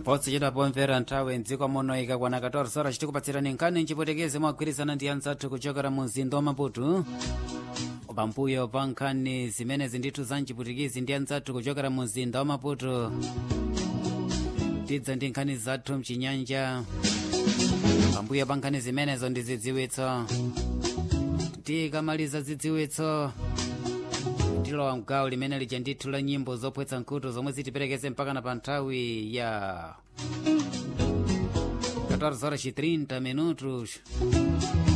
potsichedwa pomvera nthawi mdziko muno ikakwana 14 horas tikupatsirani nkhani mchipotekezi mwagwirizana ndi anzathu kuchokera mu mzinda wa maputo pambuyo pa nkhani zimenezi ndithu za mchiputikezi ndi anzathu kuchokera mu mzinda wa maputo tidza ndi nkhani zathu mchinyanja pambuyo pa nkhani zimenezo ndi zidziwitso tikamaliza zidziwitso tilowa mgawo limene lija ndithu la nyimbo zopwetsa nkhutu zomwe zitiperekeze mpakana pa nthawi ya 14 horas e 30 minutos